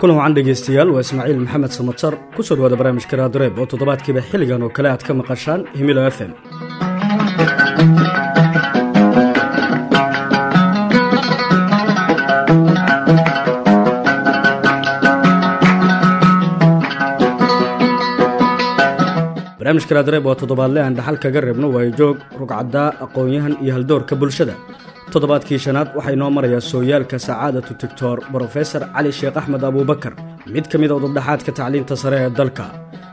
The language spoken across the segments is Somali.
kulan wacan dhegaystayaal waa ismaaciil maxamed samatar ku soo dhawaada barnaamijka raadreeb oo toddobaadkiiba xilligan oo kale aad ka maqashaan himilo f m barnaamijka raadreeb waa toddobaadle aan dhaxal kaga reebno waayo joog rugcaddaa aqoon-yahan iyo haldoorka bulshada toddobaadkii shanaad waxaa inoo marayaa sooyaalka sacaadatu tigtor brofesor cali sheekh axmed abuubakar mid ka mid a udubdhaxaadka tacliinta sare ee dalka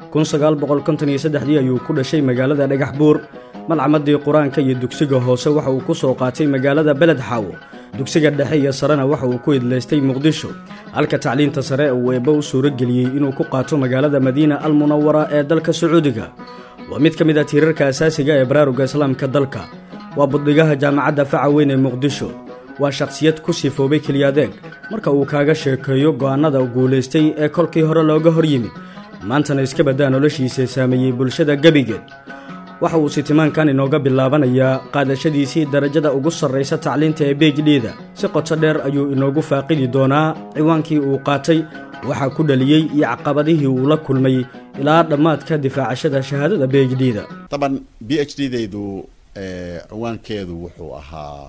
ayuu ku dhashay magaalada dhagax buur malcamadii qur-aanka iyo dugsiga hoose waxa uu ku soo qaatay magaalada beled xaawo dugsiga dhexe iyo sarena waxa uu ku idlaystay muqdisho halka tacliinta sare uu eebba u suuro geliyey inuu ku qaato magaalada madiina almunawara ee dalka sacuudiga waa mid ka mid a tiirarka asaasiga ee baraaruga islaamka dalka waa budhigaha jaamacadda faca weyn ee muqdisho waa shakhsiyad ku sifoobay keliyadeeg marka uu kaaga sheekeeyo go'aannada guulaystay ee kolkii hore looga hor yimid maantana iska baddaa noloshiisa saameeyey bulshada gebigeed waxa uu sitimaankan inooga bilaabanayaa qaadashadiisii darajada ugu sarraysa tacliinta ee beejdhiida si qoto dheer ayuu inoogu faaqidi doonaa ciwaankii uu qaatay waxaa ku dhaliyey iyo caqabadihii uu la kulmay ilaa dhammaadka difaacashada shahaadada beejdhiida taban b h d daydu ciwaankeedu wuxuu ahaa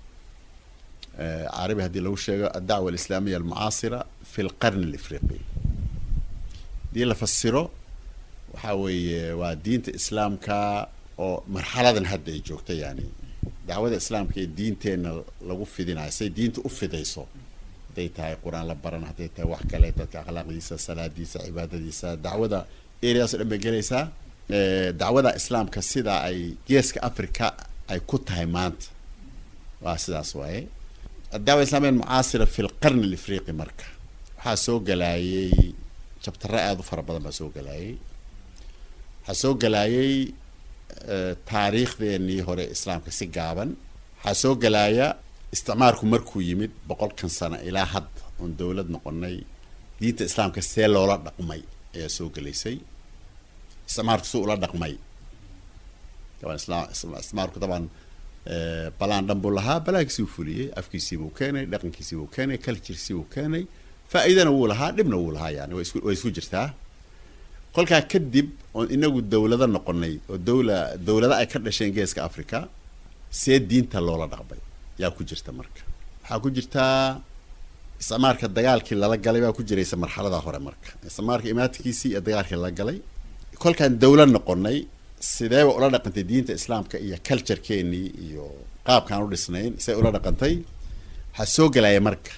carabi haddii lagu sheego addacwa alislaamiya almucaasira fi lqarni alifriqi haddii la fasiro waxaa weeye waa diinta islaamka oo marxaladan hadda ay joogta yani dacwada islaamka ee diinteenna lagu fidinayo say diinta u fidayso hadday tahay qur-aan la baran hadday tahay wax kale dadka akhlaaqdiisa salaadiisa cibaadadiisa dacwada areas o dhan bay gelaysaa dacwada islaamka sida ay geeska africa ay ku tahay maanta waa sidaas waaye adacwa islamiya almucaasira fi lqarni alifriqi marka waxaa soo galaayay jabtare aada u fara badan baa soo galaayay waxaa soo galaayay taariikhdeenii hore islaamka si gaaban waxaa soo galaaya isticmaarku markuu yimid boqolkan sano ilaa hadda oon dowlad noqonay diinta islaamka see loola dhaqmay ayaa soo gelaysay isticmaarku si ula dhaqmay taban isticmaarku taban balaan dhan buu lahaa balaankiisii u fuliyey afkiisii buu keenay dhaqankiisii buu keenay kaljirkisii buu keenay faa-iidana wuu lahaa dhibna wuu lahaa yani way isku jirtaa kolkaa kadib oon inagu dawlado noqonay oo dawla dawlado ay ka dhasheen geeska africa see diinta loola dhaqmay yaa ku jirta marka waxaa ku jirtaa isticmaarka dagaalkii lala galay baa ku jiraysa marxalada hore marka isticmaarka imaadkiisii iyo dagaalkii lala galay kolkaan dawlad noqonay sideeba ula dhaqantay diinta islaamka iyo culturekeenii iyo qaabkaan u dhisnayn see ula dhaqantay waxaa soo gelaya marka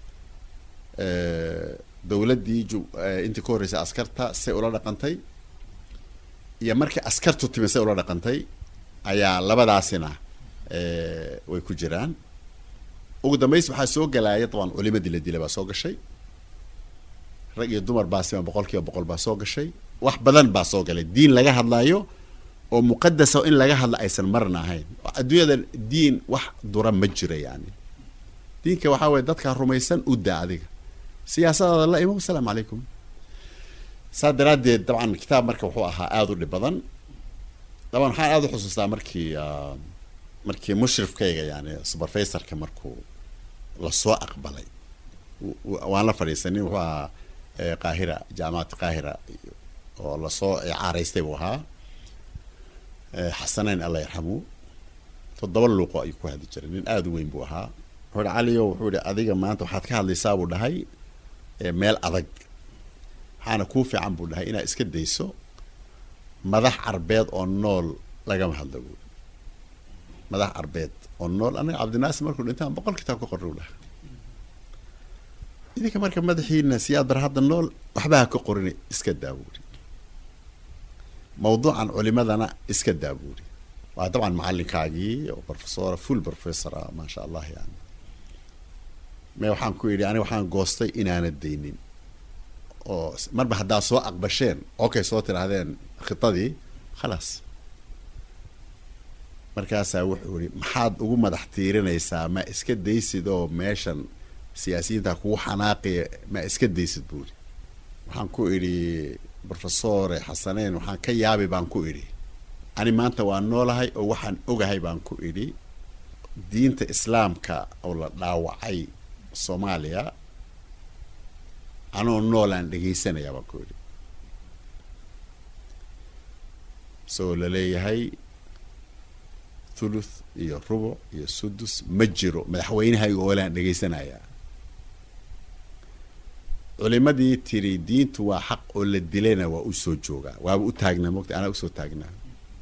dawladdii intii ka horreysay askarta say ula dhaqantay iyo markii askartu timi say ula dhaqantay ayaa labadaasina way ku jiraan ugu dambays waxaa soo galaaya daban culimadii la dilay baa soo gashay rag iyo dumar baa sima boqol kiiba boqol baa soo gashay wax badan baa soo galay diin laga hadlaayo oo muqadasa in laga hadla aysan marna ahayn adduunyada diin wax dura ma jiro yani diinka waxaa weye dadkaa rumaysan u daa adiga siyaasadaada la imo asalaamu calaykum saa daraaddeed dabcan kitaab marka wuxuu ahaa aada u dhib badan daban waxaan aada u xusuustaa markii markii mushrifkayga yani superfasorka markuu lasoo aqbalay waan la fadhiisanin wuxuu ahaa qaahira jaamacadda qaahira oo lasoo caaraystay buu ahaa xasanayn alla yarxamu toddoba luuqo ayuu ku hadli jiray nin aada u weyn buu ahaa wuxuu hi caliyo wuxuu ihi adiga maanta waxaad ka hadlaysaa buu dhahay meel adag waxaana kuu fiican buu dhahay inaad iska dayso madax carbeed oo nool lagama hadlo buui madax carbeed oo nool anaga cabdinaasir markuu dhintaan boqol kitaab ka qorra u dhahay idinka marka madaxiina siyaad bar hadda nool waxba ha ka qorin iska daa buuri mawduucan culimadana iska daa buuri waa dabcan macalinkaagii oo professora full professor ah maasha allah yani me waxaan ku idhi aniga waxaan goostay inaana daynin oo marba haddaad soo aqbasheen okey soo tidhaahdeen khitadii khalaas markaasaa wuxuu ihi maxaad ugu madax tiirinaysaa ma iska daysid oo meeshan siyaasiyiinta kugu xanaaqaya ma iska daysid buuri waxaan ku idhi professore xasaneyn waxaan ka yaabi baan ku idhi ani maanta waan noolahay oo waxaan ogahay baan ku idhi diinta islaamka oo la dhaawacay soomaaliya anoo noolaan dhegaysanayaa baan ku yidhi isagoo laleeyahay thuluth iyo rubuc iyo sudus ma jiro madaxweynahayga oolaan dhegaysanayaa culimadii tiri diintu waa xaq oo la dilayna waa u soo joogaa waaba u taagnaa mogta anaa usoo taagnaa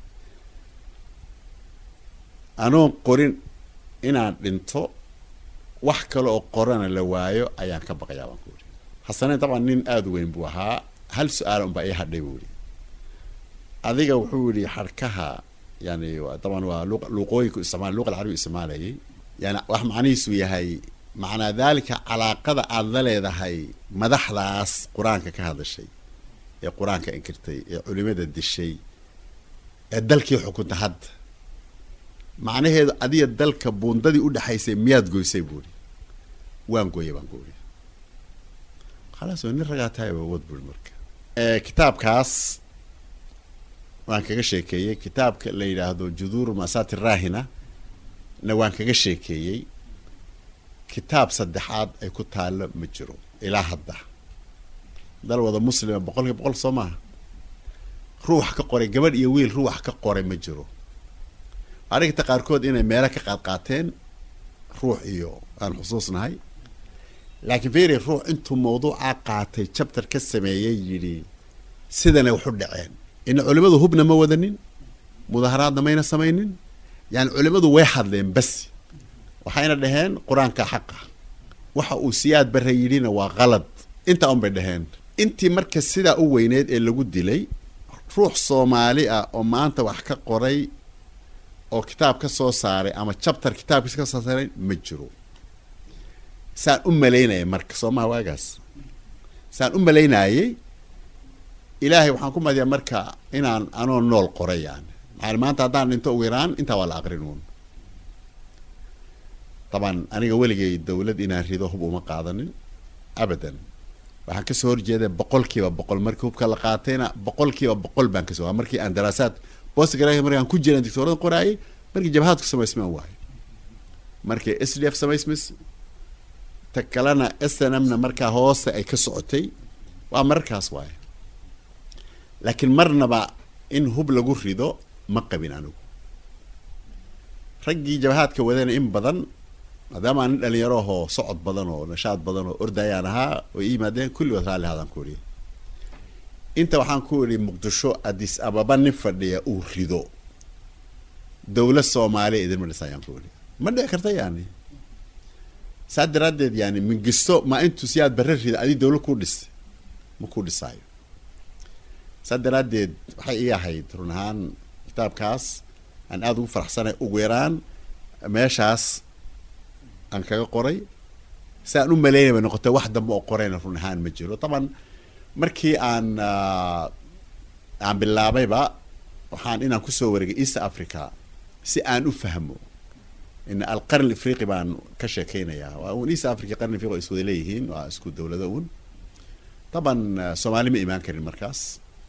anoon qorin inaan dhinto wax kale oo qorana la waayo ayaan ka baqayaa baan ku yidhi xasaneen dabcan nin aada u weyn buu ahaa hal su-aal unbaa ii hadhay buu yidhi adiga wuxuu yidhi xarkaha yani daban waa luuqooyinku isticmaal luqa alcarabi isticmaalayay yani wax macnihiisu yahay macnaa daalika calaaqada aada la leedahay madaxdaas qur-aanka ka hadashay ee qur-aanka inkirtay ee culimada dishay ee dalkii xukunta hadda macnaheedu adiga dalka buundadii u dhexaysay miyaad goysay buuri waan gooyay baan kuuri khalaas oo nin ragaa tahay wad buuri marka kitaabkaas waan kaga sheekeeyey kitaabka la yidhaahdo juduuru masati rahina na waan kaga sheekeeyey kitaab saddexaad ay ku taallo ma jiro ilaa hadda dal wada muslima boqolkiiba boqol soo maaha ruux ka qoray gabadh iyo wiil ruux ka qoray ma jiro arigta qaarkood inay meelo ka qaad qaateen ruux iyo aan xusuusnahay laakiin feri ruux intuu mawduucaa qaatay chapter ka sameeyey yidhi sidanay waxu dhaceen ina culimadu hubna ma wadanin mudaharaadna mayna samaynin yani culimadu way hadleen bas waxayna dhaheen qur-aanka xaqa waxa uu siyaad bare yidhina waa qalad intaa un bay dhaheen intii marka sidaa u weyneed ee lagu dilay ruux soomaali ah oo maanta wax ka qoray oo kitaab ka soo saaray ama chapter kitaabkiisa ka soo saaray ma jiro saan u malaynaya marka soo maha waagaas saan u malaynayay ilaahay waxaan ku madiyaa marka inaan anoo nool qoray yani maxaa maanta haddaan dhinto ugu yaraan intaa waa la aqrin uun taban aniga weligay dawlad inaan rido hub uma qaadanin abadan waxaan kasoo horjeeda boqol kiiba boqol markii hubka la qaatayna boqol kiiba boqol baan kasoo waa markii aan daraasaad bostgra markaan ku jiran dictoorada qoraayay markii jabhaadku samaysmaan waayo markii s d f samaysmis ta kalena s n m na markaa hoose ay ka socotay waa mararkaas waaye laakiin marnaba in hub lagu rido ma qabin anigu raggii jabhaadka wadana in badan maadaama aan nin dhalinyaro ahoo socod badan oo nashaad badan oo ordayaan ahaa oo i yimaadeen kulligood raalli hadaan ku idhi inta waxaan ku idhi muqdisho adis ababa nin fadhiya uu rido dawlad soomaaliya idinma dhisa ayaan ku idhi ma dhici karta yani saa daraaddeed yani mingisto ma intuu siyaad barre rida adi dawlad ku dhis ma ku dhisaayo saa daraaddeed waxay ii ahayd run ahaan kitaabkaas aan aada ugu faraxsanay ugu yaraan meeshaas aan kaga qoray si aan u malaynay bay noqotay wax dambe oo qorayna run ahaan ma jiro taban markii aan aan bilaabayba waxaan inaan kusoo wareegay east africa si aan u fahmo in alqarn afriqi baan ka sheekeynayaa waa un east africa qarn afriqi waa iswada leeyihiin waa isku dawlado un taban soomaali ma imaan karin markaas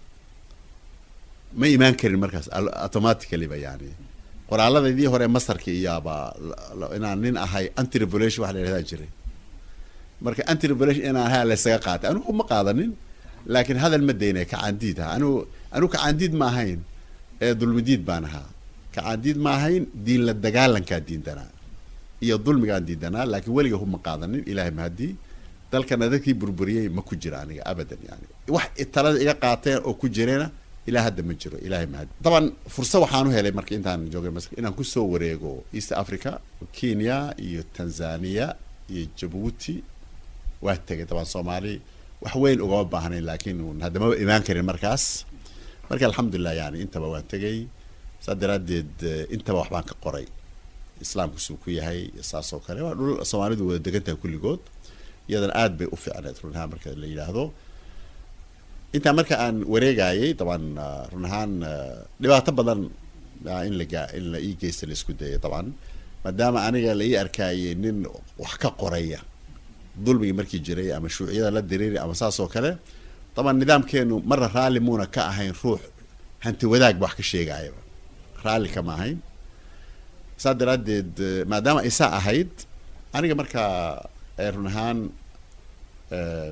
ma imaan karin markaas automatically ba yani qoraalladaydii hore masarka iyaaba inaan nin ahay anti revolution wax la yidhahdaa jiray marka anti revolution inaan ahaa laysaga qaatay anigu ma qaadanin laakiin hadal ma daynay kacaandiid aha anigu anigu kacaandiid ma ahayn ee dulmidiid baan ahaa kacaandiid ma ahayn diin la dagaalankaa diindanaa iyo dulmigaan diidanaa laakiin weliga hub ma qaadanin ilaahay mahadii dalkana dadkii burburiyey ma ku jira aniga abadan yani wax talada iga qaateen oo ku jireena ilaa hadda ma jiro ilahay mahad daban fursa waxaan u helay marka intaan joogay masr inaan kusoo wareego east africa kenya iyo tanzania iyo jabuuti waa tegay daban soomaali wax weyn ugama baahnayn laakiin haddamaba imaan karin markaas marka alxamdulilah yani intaba waan tegay saa daraaddeed intaba waxbaan ka qoray islaamku suu ku yahay saas oo kale waa dhul soomaalidu wada degan tahay kulligood iyadana aad bay u fiicneed run ahaan marka la yidhaahdo intaa marka aan wareegayay daban run ahaan dhibaato badan in laga in la ii geysta la isku dayay daban maadaama aniga la ii arkaayay nin wax ka qoraya dulmigii markii jiray ama shuuciyada la diriiri ama saas oo kale daban nidaamkeenu marna raalli muuna ka ahayn ruux hanti wadaag ba wax ka sheegayaba raalli kama ahayn saa daraaddeed maadaama isaa ahayd aniga markaa run ahaan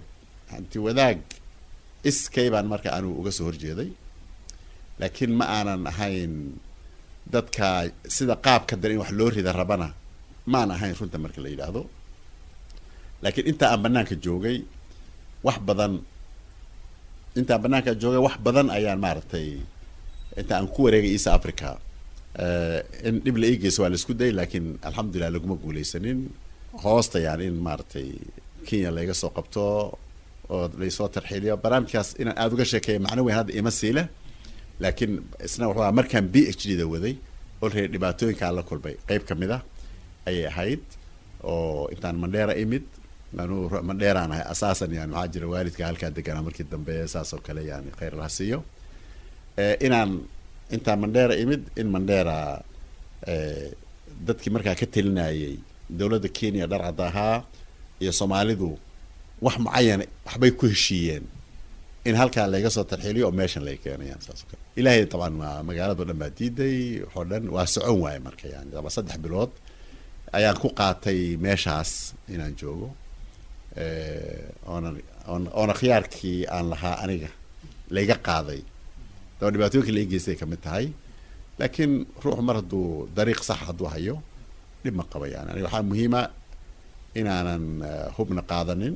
hanti wadaag iskay baan marka anigu uga soo horjeeday laakiin ma aanan ahayn dadka sida qaabka dare in wax loo rida rabana maan ahayn runta marka la yidhaahdo laakiin inta aan banaanka joogay wax badan intaan banaanka joogay wax badan ayaan maaragtay inta aan ku wareegay east africa in dhib la ii geyso waa la isku dayay laakiin alxamdulilah laguma guuleysanin hoosta yani in maaragtay kenya layga soo qabto oo laysoo tarxiiliyo barnaamijkaas inaan aada uga sheekeeya macno weyn hadda ima siile laakiin isna wuxuu markaan b h d da waday olready dhibaatooyinkaan la kulmay qeyb ka mid ah ayay ahayd oo intaan mandheera imid anuu mandheeraan ahay asaasan yani maxaa jira waalidka halkaa deganaa markii dambe saas oo kale yani kheyr laha siiyo inaan intaan mandheera imid in mandheera dadkii markaa ka telinayay dowladda kenya dharcadda ahaa iyo soomaalidu wax mucayan waxbay ku heshiiyeen in halkaa layga soo tarxiiliyo oo meeshan lay keenayaan saas oo kale ilaahay taban waa magaalado dhan baa diiday waxoo dhan waa socon waaye marka yani ama saddex bilood ayaan ku qaatay meeshaas inaan joogo oonan oon oona khiyaarkii aan lahaa aniga layga qaaday daba dhibaatooyinka lai geystay kamid tahay laakiin ruuxu mar hadduu dariiq sax hadduu hayo dhib ma qaba yani aniga waxaa muhiima inaanan hubna qaadanin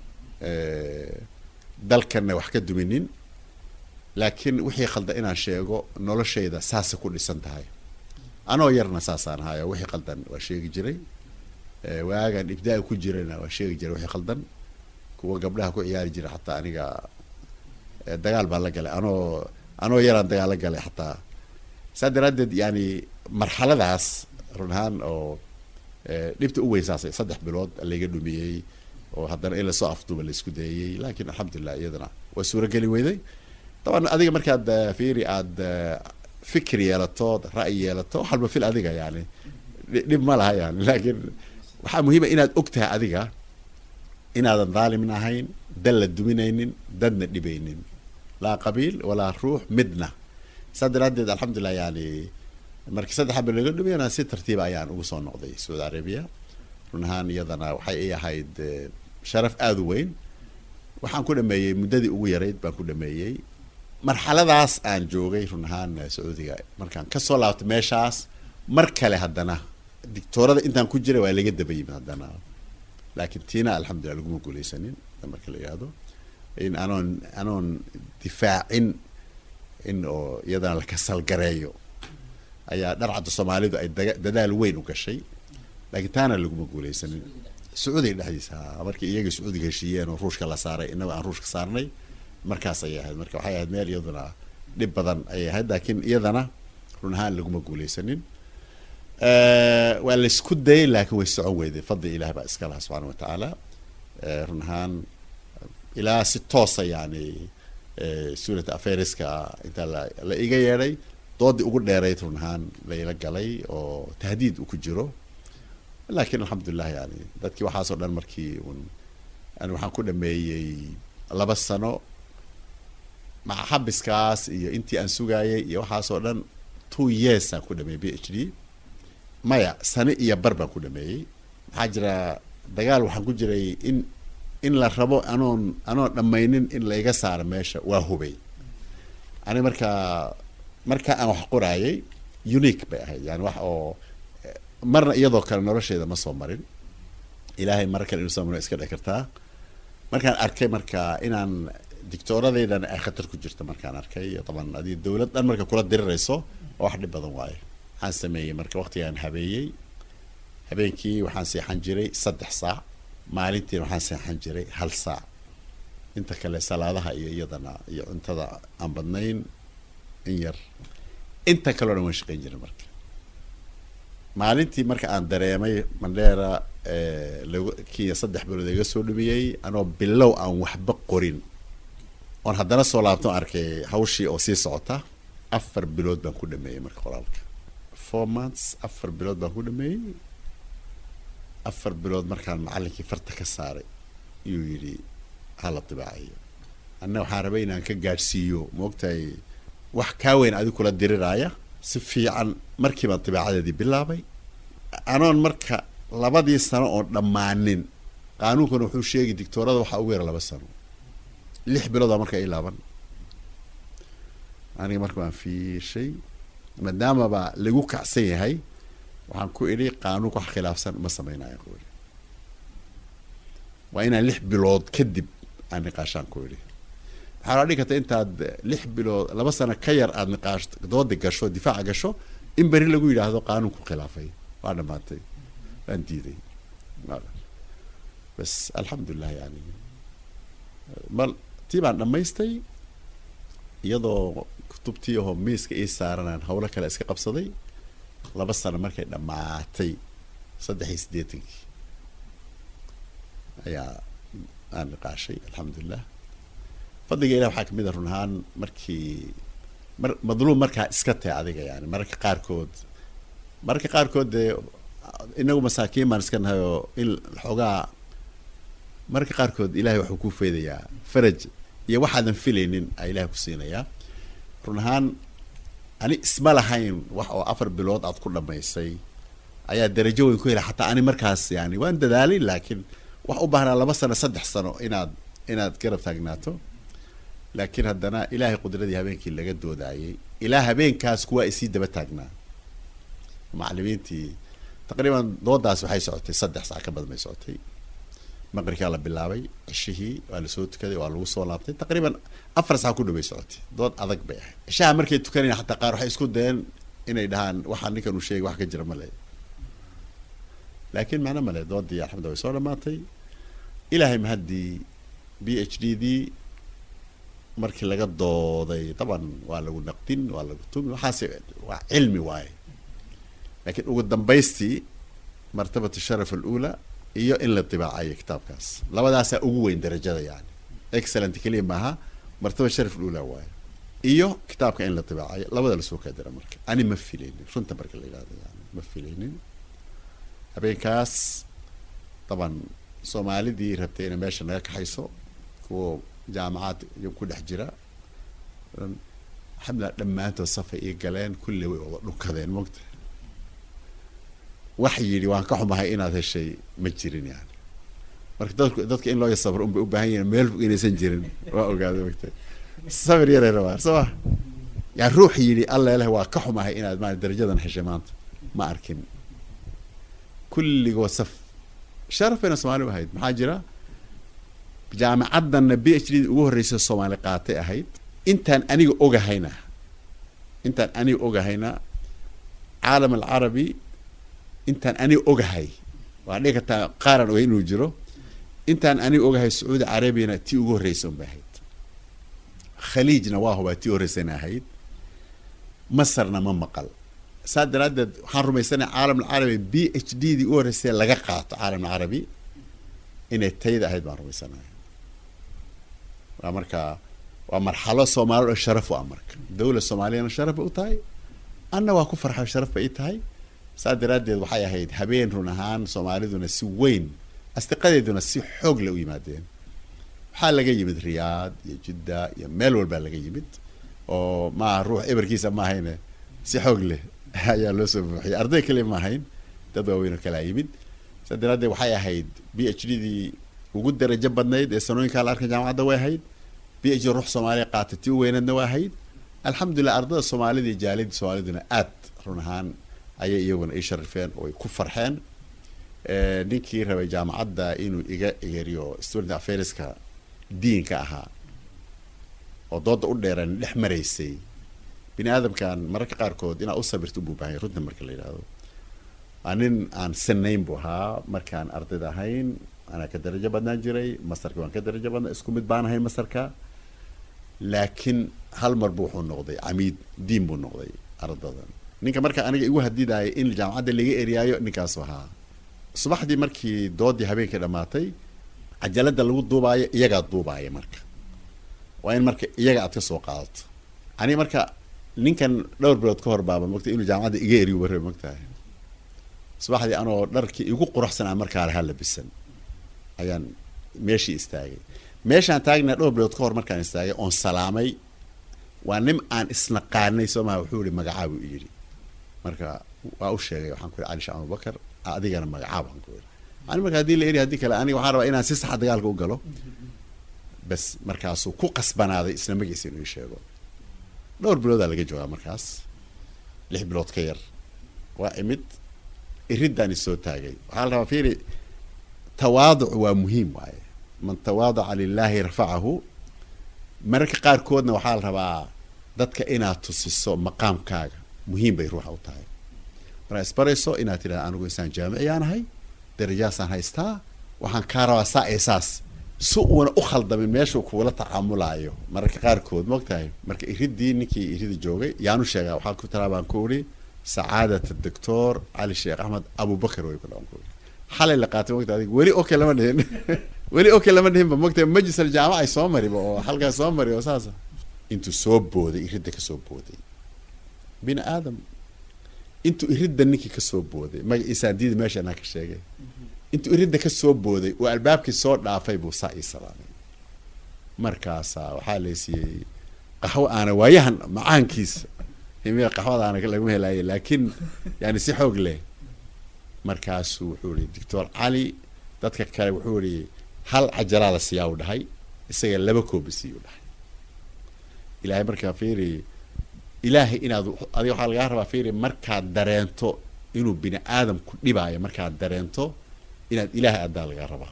dalkanna wax ka duminin laakiin wixii khaldan inaan sheego noloshayda saasa ku dhisan tahay anoo yarna saasaan ahayo wixii khaldan waa sheegi jiray waagaan ibdaa ku jirana waa sheegi jiray wixii khaldan kuwa gabdhaha ku ciyaari jiray xataa aniga dagaal baan la galay anoo anoo yaraan dagaal la galay xataa saa daraaddeed yani marxaladaas run ahaan oo dhibta u weysaasay saddex bilood layga dhumiyey oo haddana in lasoo afduuba laisku dayayey laakiin alxamdulilah iyadana waa suurageli weyday daban adiga markaad fiiri aada fikir yeelato ra'yi yeelato wax walba fil adiga yani dhib ma laha yani laakiin waxaa muhiima inaad og tahay adiga inaadan dhaalimin ahayn dal la duminaynin dadna dhibaynin laa qabiil walaa ruux midna saa daraaddeed alxamdulilah yani markii saddex bil laga dhumiyana si tartiiba ayaan ugu soo noqday saudi arabia run ahaan iyadana waxay i ahayd sharaf aada u weyn waxaan ku dhameeyey muddadii ugu yarayd baan ku dhameeyey marxaladaas aan joogay run ahaan sacuudiga markaan kasoo laabtay meeshaas mar kale haddana dictoorada intaan ku jiray waa laga daba yimid haddana laakiin tiina alxamdulillah laguma guuleysanin marka la yihahdo in anoon anoon difaacin in oo iyadana la kasalgareeyo ayaa dharcadda soomaalidu ay daga dadaal weyn u gashay laakiin taana laguma guuleysanin sacuudiga dhexdiisa markii iyaga sacuudiga heshiiyeen oo ruushka la saaray inagoo aan ruushka saarnay markaas ayay ahayd marka waxay ahayd meel iyaduna dhib badan ayay ahayd laakiin iyadana run ahaan laguma guuleysanin waa la isku dayay laakiin way socon weyday fadli ilaah baa iska laha subxaana watacaala run ahaan ilaa si toosa yani suulata afariska intaa la la iga yeedhay doodii ugu dheerayd run ahaan layla galay oo tahdiid uu ku jiro laakiin alxamdulilah yani dadkii waxaasoo dhan markii un ani waxaan ku dhameeyey laba sano maca xabiskaas iyo intii aan sugaayay iyo waxaasoo dhan two years aan ku dhameeyey b h d maya sano iyo bar baan ku dhameeyey maxaa jira dagaal waxaan ku jiray in in la rabo anoon anoon dhammaynin in layga saaro meesha waa hubay ani markaa marka aan wax qoraayay unique bay ahayd yani wax oo marna iyadoo kale nolosheeda ma soo marin ilaahay mara kale inuu soo maro iska dhici kartaa markaan arkay marka inaan dictooradaydan ay khatar ku jirta markaan arkay taban adii dowlad dhan marka kula dirirayso oo wax dhib badan waayo waxaan sameeyey marka waqtigaan habeeyey habeenkii waxaan seexan jiray saddex saac maalintiina waxaan seexan jiray hal saac inta kale salaadaha iyo iyadana iyo cuntada aan badnayn in yar inta kaleo dhan waan shaqeyn jiray marka maalintii marka aan dareemay mandheera lag kiya saddex bilood iga soo dhumiyey anoo bilow aan waxba qorin oon haddana soo laabto arkay hawshii oo sii socota afar bilood baan ku dhameeyey marka qoraalka four months afar bilood baan ku dhameeyey afar bilood markaan macallinkii farta ka saaray iyuu yidhi hala dibaacayo anna waxaan rabay inaan ka gaadhsiiyo maogtahay wax kaa weyn adi kula diriraaya si fiican markii baan dibaacadeedii bilaabay anoon marka labadii sano oon dhammaanin qaanuunkana wuxuu sheegi dictoorada waxaa ugu yara laba sano lix biloodaa marka ii laaban aniga marka waan fiishay maadaamaba lagu kacsan yahay waxaan ku idhi qaanuunka wax khilaafsan ma samaynayo ku idhi waa inaan lix bilood kadib aan niqaashaan ku idhi waxaa la dhigi karta intaad lix bilood laba sano ka yar aada niqaash dooda gasho difaaca gasho in beri lagu yidhaahdo qaanuunku khilaafay waa dhamaatay waan diiday bas alxamdulilah yani mal tii baan dhammaystay iyadoo kutubtii ahoo miiska ii saaranaan howlo kale iska qabsaday laba sano markay dhammaatay saddex iyo siddeetankii ayaa aan niqaashay alxamdulilah fadliga ilah waxaa kamid a run ahaan markii mar madluum markaa iska tahay adiga yani mararka qaarkood mararka qaarkood dee inagu masaakiin baan iska nahay oo in xoogaa mararka qaarkood ilahay waxuu ku feydayaa faraj iyo waxaadan filaynin a ilahay ku siinayaa run ahaan ani isma lahayn wax oo afar bilood aad ku dhamaysay ayaa darajo weyn ku hela xataa ani markaas yani waan dadaalay laakiin wax u baahnaa laba sano saddex sano inaad inaad garab taagnaato laakiin haddana ilaahay qudradii habeenkii laga doodaayay ilaa habeenkaas kuwaa isii daba taagnaa macalimiintii taqriiban doodaas waxay socotay saddex sac ka badan bay socotay maqribkaa la bilaabay cishihii waa lasoo tukaday waa lagu soo laabtay taqriiban afar sac ku dhaway socotay dood adag bay ahayd cishaha markay tukanayan xataa qaar waxay isku dayeen inay dhahaan waxaa ninkan uu sheegay wax ka jira male laakiin macno male doodii alxamdullah way soo dhamaatay ilaahay mahaddii b h d dii markii laga dooday taban waa lagu naqdin waa lagu tumi waxaas waa cilmi waaye laakiin ugu dambaystii martabat sharaf alula iyo in la dibaacayo kitaabkaas labadaasaa ugu weyn darajada yani excellent keliya maaha martaba sharaf alula waaye iyo kitaabka in la dibaacayo labada lasoo kaadira marka ani ma filaynin runta marka la yidhahdo yani ma filaynin habeenkaas taban soomaalidii rabtay inay meesha naga kaxayso kuwa jaamacaad ku dhex jira alxamdulillah dhammaantood safay ii galeen kulli way wada dhunkadeen mogta wax yidhi waan ka xumahay inaad heshay ma jirin yani marka dadku dadka in loo sabro unbay u baahan yihin meel fog inaysan jirin waa ogaada mogta sabir yaray rabaa soo ma yani ruux yidhi alla leh waa ka xumahay inaad ma darajadan heshay maanta ma arkin kulligoo saf sharaf bayna soomaali u ahayd maxaa jira jaamacaddanna b h d ugu horreysa soomaali qaatay ahayd intaan aniga ogahayna intaan aniga ogahayna caalam alcarabi intaan aniga ogahay waa dhigi kartaa qaaran ogay inuu jiro intaan aniga ogahay sacuudi carabiyana tii ugu horreysa unbay ahayd khaliijna waa hubaa tii horreysana ahayd masarna ma maqal saa daraaddeed waxaan rumaysanaya caalam alcarabi b h d dii ugu horreysay laga qaato caalam alcarabi inay tayda ahayd baan rumaysanaya waa marka waa marxalo soomaalida oo sharaf u ah marka dawla soomaaliyana sharaf bay u tahay anna waa ku farxa sharaf bay i tahay saa daraaddeed waxay ahayd habeen run ahaan soomaaliduna si weyn asdiqadeeduna si xoog le u yimaadeen waxaa laga yimid riyaad iyo jidda iyo meel walbaa laga yimid oo maaha ruux eberkiisa ma ahayne si xoog leh ayaa loo soo buuxiyay arday kale ma ahayn dad waaweyn oo kalaa yimid saa daraaddeed waxay ahayd b h d dii ugu darajo badnayd ee sanooyinkaa la arkay jaamacadda way ahayd b h d ruux soomaaliya qaatay tii u weyneedna waa ahayd alxamdulillah ardada soomaalida iyo jaalidii soomaaliduna aad run ahaan ayay iyaguna ii sharifeen oo ay ku farxeen ninkii rabay jaamacadda inuu iga egeriyo student affairska diinka ahaa oo dooda u dheereen dhex maraysay bini aadamkan mararka qaarkood inaad u sabirto ubuu baahanya runta marka la yidhaahdo waa nin aan sanayn buu ahaa markaan ardayda ahayn anaa ka darajo badnaan jiray masarka waan ka darajo badnaa isku mid baan ahayn masarka laakiin hal mar bu wuxuu noqday camiid diin buu noqday ardadan ninka marka aniga igu hadidaaya in jaamacadda laga eriyaayo ninkaasu ahaa subaxdii markii doodii habeenkii dhammaatay cajalada lagu duubaayo iyagaa duubaaya marka waa in marka iyaga aad ka soo qaadato aniga marka ninkan dhowr bilood ka hor baaba mogta inuu jaamacadda iga eriyo warre mogtahay subaxdii anoo dharkii igu quruxsanaa markaa lahaa labisan ayaan meeshii istaagay meeshaan taagnaa dhowr bilood ka hor markaan istaagay oon salaamay waa nin aan isnaqaanay soo maha wuxuu yihi magacaa buu yidhi marka waa u sheegay waxaan ku yihi cali sheekh abubakar adigana magacaa baan ku yihi ani marka haddii la eri haddii kale aniga waxaan rabaa inaan si saxa dagaalka u galo bas markaasuu ku qasbanaaday isla magiisa inuu ii sheego dhowr biloodaa laga joogaa markaas lix bilood ka yar waa imid iridaan isoo taagay waxaa la rabaa fiiri tawaaduc waa muhiim waaye man tawaadaca lilaahi rafacahu mararka qaarkoodna waxaa la rabaa dadka inaad tusiso maqaamkaaga muhiim bay ruuxa u tahay markaa isbarayso inaad tidhahda anigu insaan jaamiciyaan ahay darajaasaan haystaa waxaan kaa rabaa saa ee saas si uuna u khaldamin meeshuu kuula tacaamulaayo mararka qaarkood maogtahay marka iridii ninkii irida joogay yaanu sheegaa waxaa ku talaa baan ku uri sacaadat doctor cali sheekh axmed abubakar way ku dhawan ku uri xalay la qaatay mogta adig weli okay lama dhihin weli okay lama dhihinba mogtahay majlis aljaamaca ay soo mariba oo halkaas soo mari oo saasa intuu soo booday iridda ka soo booday bini aadam intuu iridda ninkii ka soo booday magaciisaan diidi meesha anaa ka sheegay intuu iridda ka soo booday oo albaabkii soo dhaafay buu saa ii salaamay markaasaa waxaa laysiiyey qaxwo aana waayahan macaankiisa himiya qaxwada aana laguma helaaye laakiin yani si xoog leh markaasuu wuxuu ihi doctor cali dadka kale wuxuu ihi hal cajalaa la siiyaa u dhahay isaga laba koobi siiyu dhahay ilaahay markaa fiiri ilaahay inaad adiga waxaa lagaa rabaa fiiri markaad dareento inuu bini aadam ku dhibaayo markaad dareento inaad ilaahay addaa lagaa rabaa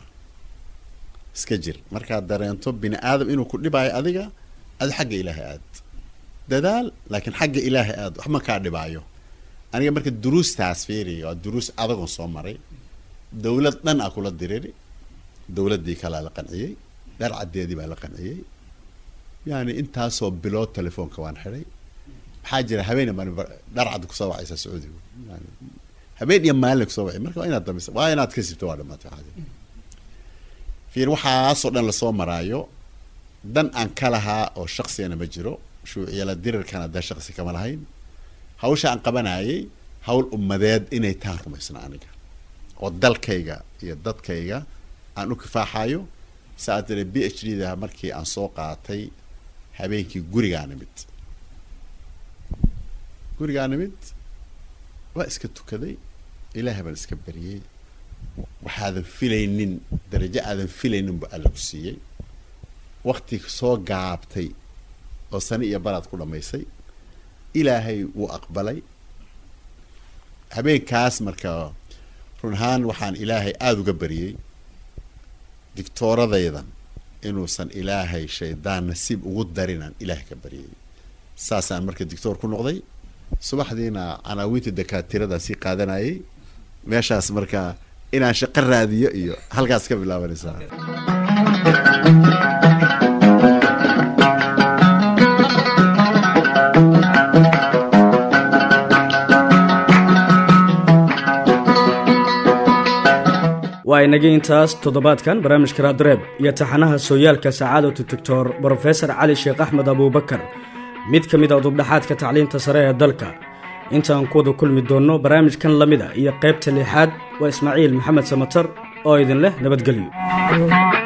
iska jir markaad dareento bini aadam inuu ku dhibaayo adiga ad xagga ilaahay aad dadaal laakiin xagga ilaahay aad waxma kaa dhibaayo aniga marka duruustaas fiiri waa duruus adagoon soo maray dawlad dhan a kula diriri dawladdii kalaa la qanciyey dharcaddeedii baa la qanciyey yani intaasoo bilood telefoonka waan xidhay maxaa jira habeen maalin dharcad kusoo wacaysa sacuudigu yani habeen iyo maalin kusoo wacay marka waa inaad damisa waa inaad ka sibto waa dhamaatay waxaa jira fiir waxaasoo dhan lasoo maraayo dan aan ka lahaa oo shaqsigana ma jiro shuuciyala dirirkana dee shaqsi kama lahayn hawsha aan qabanayay hawl ummadeed inay taan rumaysna aniga oo dalkayga iyo dadkayga aan u kifaaxayo saa tire b h d da markii aan soo qaatay habeenkii gurigaa nimid gurigaa nimid waa iska tukaday ilaahay baan iska bariyey waxaadan filaynin darajo aadan filaynin bu alla ku siiyey wakti soo gaabtay oo sani iyo baraad ku dhammaysay ilaahay wuu aqbalay habeenkaas marka run ahaan waxaan ilaahay aada uga bariyey dictooradaydan inuusan ilaahay shaydaan nasiib ugu darinaan ilaahay ka baryay saasaan marka dictoor ku noqday subaxdiina canaawiinta dakaatiradaan sii qaadanayay meeshaas marka inaan shaqo raadiyo iyo halkaas ka bilaabanaysaa waa inagii intaas toddobaadkan barnaamijka raadreeb iyo taxanaha sooyaalka sacaadatu doctor brofesor cali sheekh axmed abuubakar mid ka mid a dubdhaxaadka tacliinta sare ee dalka intaan ku wada kulmi doonno barnaamijkan la mida iyo qaybta lixaad waa ismaaciil maxamed samatar oo idin leh nabadgelyo